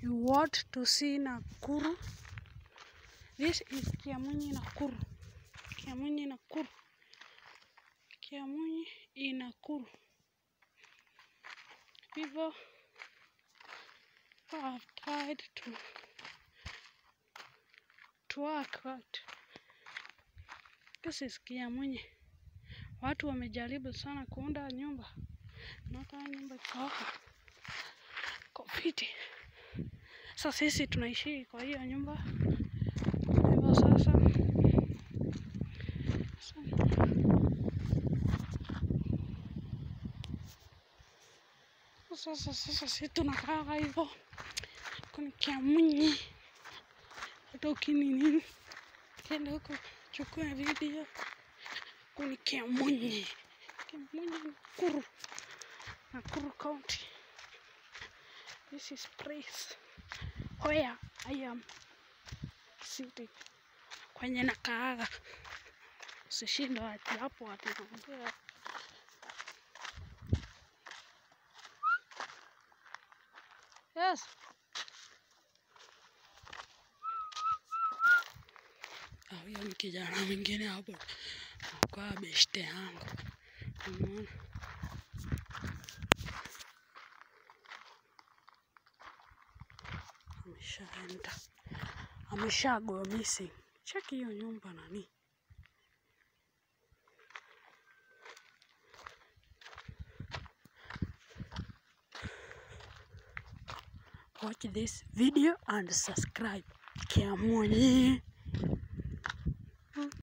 you want to see Nakuru, this is Kiamunyi Nakuru. Kiamunyi Nakuru. Kiamunyi in Nakuru. People have tried to to work out. This is Kiamunyi. Watu wamejaribu sana kuunda nyumba na kama nyumba iko hapa iko fiti. Sasa sisi tunaishi kwa hiyo nyumba hivyo sasa sasa sasa sisi tunakaa hivyo kuna Kiamunyi, hata ukinini kenda huko chukua video kuni Kiamunyi, Kiamunyi Nakuru, Nakuru County. This is place where I am sitting, kwenye nakaaga. Usishinde ati hapo ati naongea Yes. Ah, Huyo ni kijana mwingine hapo kwa beshte yangu, umeona? Ameshaenda, amesha go missing. Cheki hiyo nyumba nani. Watch this video and subscribe. Kiamunyi.